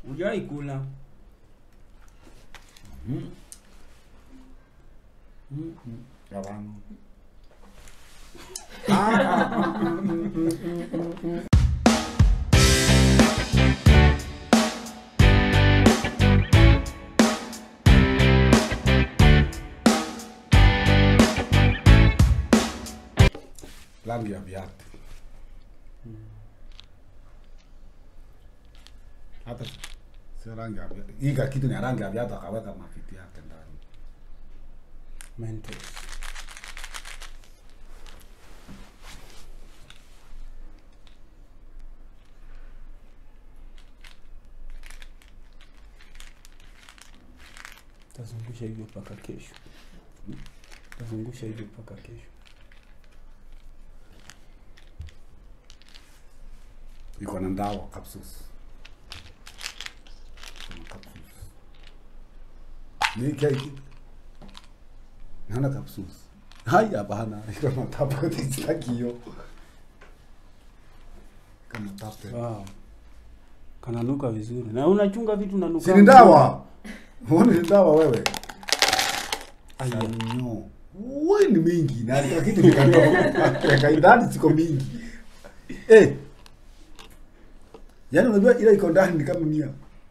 Ujai kula. Mm. Mm, mm. Hapana. Ah, ah, ah, mm, mm, mm, mm, mm, mm. rangi ya viatu hata sio rangi ya viatu iga kitu ni rangi ya viatu akaweka mafiti yake ndani Mentos. Tazungusha hivyo mpaka kesho. Tazungusha hivyo mpaka kesho. iko na ndawa capsules Kuna capsules ni keki naona capsules hai hapana iko na tablet sitaki hiyo kama tablet Wow. Kananuka vizuri. Na unachunga vitu na nuka. si ni ndawa Huoni ni ndawa wewe Aya. Sanyo. Wewe ni mingi na kila kitu kikadogo. Kaidadi ziko mingi. Eh. Yaani unajua ile iko ndani ni kama mia.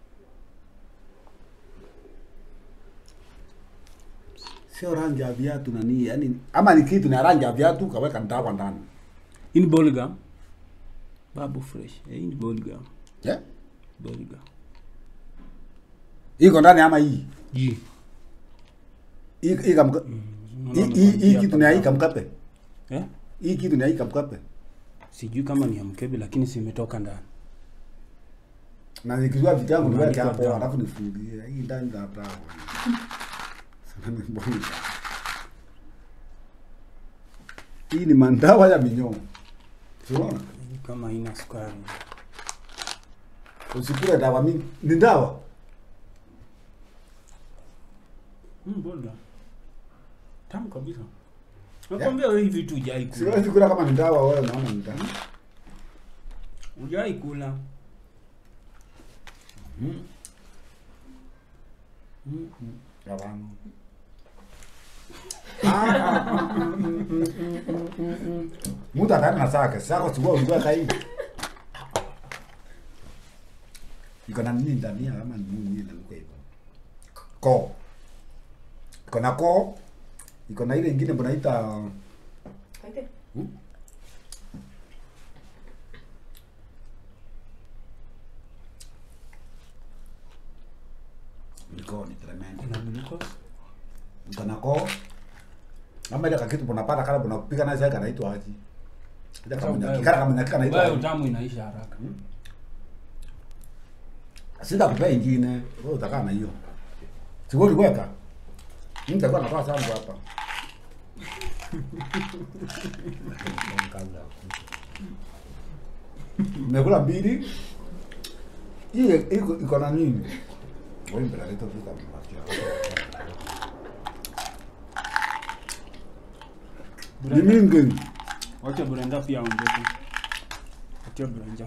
Sio rangi ya viatu na nini, yaani ama ni kitu na rangi ya viatu kaweka ndawa ndani. In Bolga. Babu fresh. Eh, in Bolga. Yeah? Bolga. Iko ndani ama hii? Ji. Hii hii kamka. Hii hii- hii kitu ni ya hii kamkape. Eh? Hii kitu ni ya hii kamkape. Sijui kama ni ya mkebe lakini simetoka ndani. na nikijua vitu yangu niweke Unaandika hapo dawa. alafu nifungie hii ndani za dawa Sana ni mbona. hii ni mandawa ya minyoo unaona Hii Kama haina sukari. usikule dawa mingi ni dawa Mm, Bolga. Tamu kabisa. Nakwambia wewe hivi tu hujai kula. siwezi kula kama ni dawa wewe unaona ni dawa Hujai kula. Mm. Mm, mm. Hapana. Ah, ah, ah, mm, mm, mm, mm, mm, mm, mm. Muda ndani na sake sako sikuwa ulikuwa kai iko na nini ndani ya ama ni nini na kwa hivyo ko iko na ko iko na ile ingine mnaita Kaite. Hmm? Iko ni tremendo. Kuna glucose. Iko na ko ama ile kakitu unapata kala unapika naye sasa kanaitwa aje? Ile kama Sasa nyaki kala kama nyaki kanaitwa Wewe aje? utamu inaisha haraka. Sita kupea ingine. Wewe utakaa na hiyo. Sio uliweka? Mimi nitakuwa natoa sana hapa. Nimekula mbili. Hii iko iko na nini? Wewe mbele leta tu kama Ni mingi. Wacha Brenda pia aongeze. Wacha Brenda.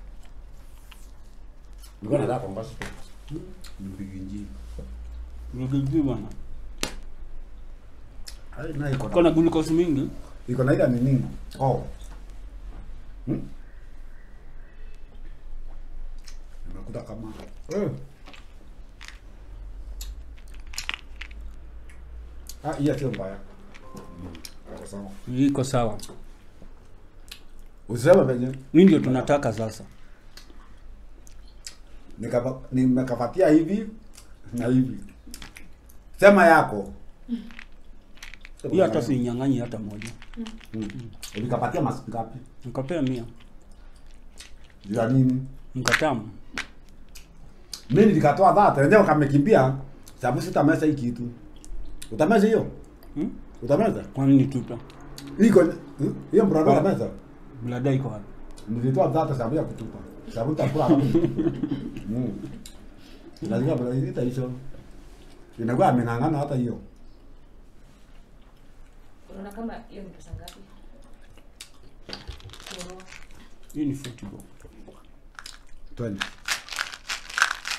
Nilikuwa nataka kuongeza. Nipige njii. Ngigigi bwana. Hai na iko Uko na na glucose mingi. iko na ile nini? Oh. Hmm? Nimekuta kama eh. Ah, hiyo sio mbaya. Mm. Sawa sawa. Iko sawa. Usema venye Hii ndio tunataka sasa. nikapa nimekapatia hivi na hivi. Sema yako. Hii hata sinyang'anyi hata moja. Mm. Nikapatia masiku ngapi? Nikapea mia. Juu ya nini? Nikatamu. Mimi nilikatoa dhata, wenyewe kamekimbia sababu sitameza hii kitu. Utameza hiyo? Hmm? Utameza? Kwani nitupa? Iko hmm? hiyo mbrado Wa- utameza? Blada iko wapi? Nilitoa dhata sababu ya kutupa. Sababu nitakula kama. Mm. Lazima bado ita hicho. Inakuwa ameng'ang'ana hata hiyo. Unaona kama hiyo ni pesa ngapi? Kununua. Hii ni football. 20.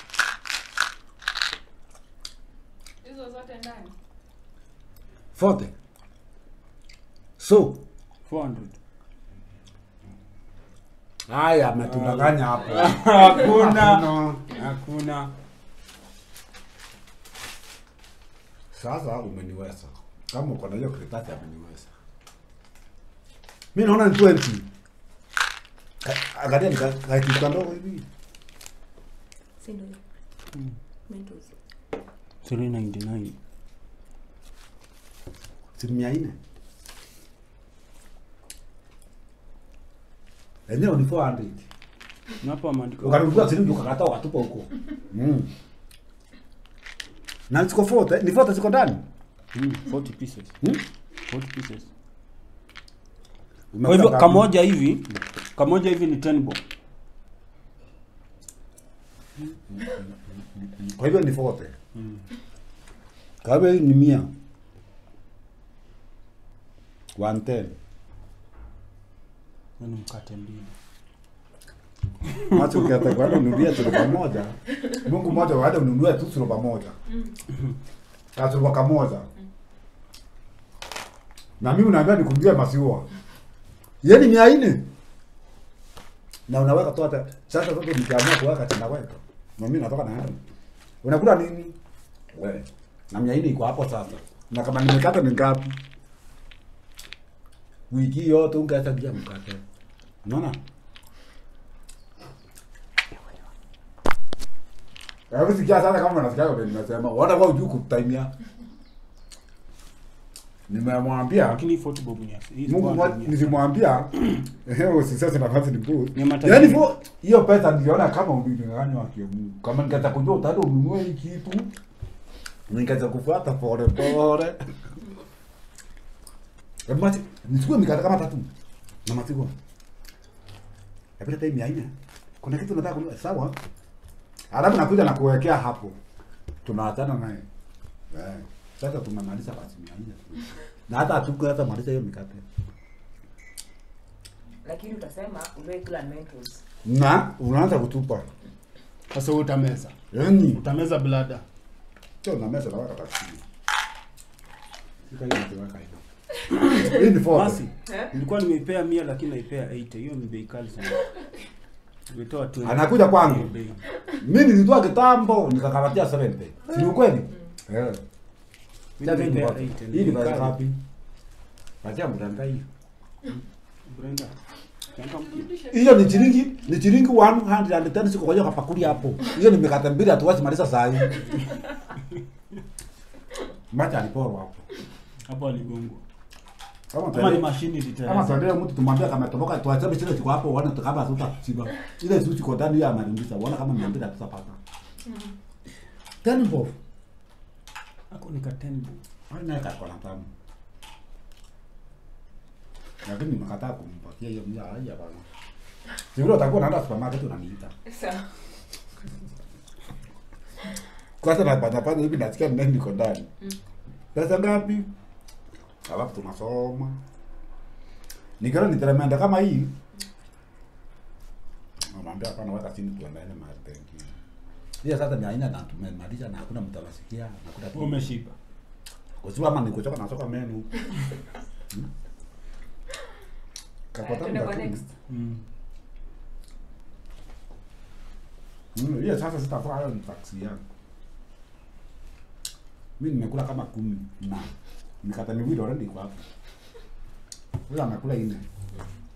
Zote ndani. Forte. So, 400 haya ametudanganya hapo. hakuna Hakuna. hakuna Sasa umeniweza. Kama uko na hiyo karatasi ameniweza. Mimi naona ni 20. Ka- Angalia nika kakitu ndogo hivi. Si ndio? Mm. Mentos. 399 Si mia nne. Enyewe ni 400. na hapa maandiko Ukanunua shilingi ukakata ukatupa huko. Mm. Na ziko forte, ni forte ziko ndani. Mm, 40 pieces Hmm? 40 pieces kwa Umekuta hivyo ngapi? kamoja hivi kamoja hivi ni 10 bob Kwa hivyo ni forte. mm. Kwa hivyo hii ni mia. 110. yani mkate mbili Macho ukiata kwa ununulia suruba moja. Mungu moja waende ununue tu suruba moja. Ka suruba kamoja. Na mimi unaambia nikungie maziwa. Yeye ni mia nne. Na unaweka tu hata sasa sasa nikiamua kuweka tena weka. Na mimi natoka na hapa. Unakula nini? Wewe. Na mia nne iko hapo sasa. Na kama nimekata ni ngapi? Wiki yote ungeweza kuja mkate. Unaona? Hebu sikia sana kama unasikia vile nimesema. Wana kwa ujuu kutimia. Nimemwambia lakini hii 40 bob ni ya- hii Mungu 400 mwa- ni ya- nilimwambia eh usisese nafasi ni bure. Ni matajiri. Yaani vo hiyo pesa niliona kama ulinyang'anywa wa Mungu. Kama ningeweza kujua utaenda ununue hii kitu. Ningeweza kufuata pole pole. Hebu mati nichukue mikate kama tatu. Na maziwa. Hebu leta hii mia nne. Kuna kitu nataka kununua sawa? Alafu nakuja na kuwekea hapo. Tunaachana naye. Eh. Sasa tumemaliza basi mia nne. Na hata hatuku hata maliza hiyo mikate. Lakini utasema uliwe kula Mentos. Na unaanza kutupa. sasa wewe utameza Yaani utameza blada sio na meza na waka taksi. Sika hiyo niweka hiyo. Hii ni forte. basi Eh? nilikuwa nimeipea 100 lakini naipea 80 hiyo ni bei kali sana nimetoa 20 Anakuja kwangu. Hiyo bei. Mimi nilitoa kitambo nikakaratia 70. Si ni ukweli? Eh. Mimi Sasa hii ni naipea forte. 80 Hii ni bei bei kali. ngapi? Patia mtandao hii. Brenda Changamka. Hiyo ni shilingi ni shilingi 110 siko kwa hiyo kapakuli hapo. Hiyo ni mikate mbili hatuwezi maliza saa hii. Macha aliporwa hapo. hapo aligongwa Kama kama ni tuende- mashini kama literally tuendee mtu tumwambia kama toboka tuachabe chile chiko hapo uone kama hatutachiba. Ile suchi kwa ndani ya marindisa uone kama mia mbili hatutapata. Tani mbovu. ako nika 10 bob Hadi naye kwa na tamu. Lakini nimekataa kumpatia hiyo mia haya bana. Sivyo utakuwa unaenda supermarket unaniita. Sawa. Kwanza na panya panya hivi nasikia nini niko ndani. Mm. Pesa ngapi? Alafu tunasoma. Nikiona niteremenda kama hii. Namwambia hapana weka chini tuendelee mahali pengine. Hiyo sasa ni aina na tumemaliza na hakuna mtu anasikia na kuna Wewe umeshiba Kwa sababu ama nikuchoka nasoka menu. Hmm? Kapata Tuende kwa mda next. mm. Mm, hiyo sasa sitafaa hayo ni taksi yangu. Mimi nimekula kama kumi na mikate miwili already iko hapo. Huyo amekula nne.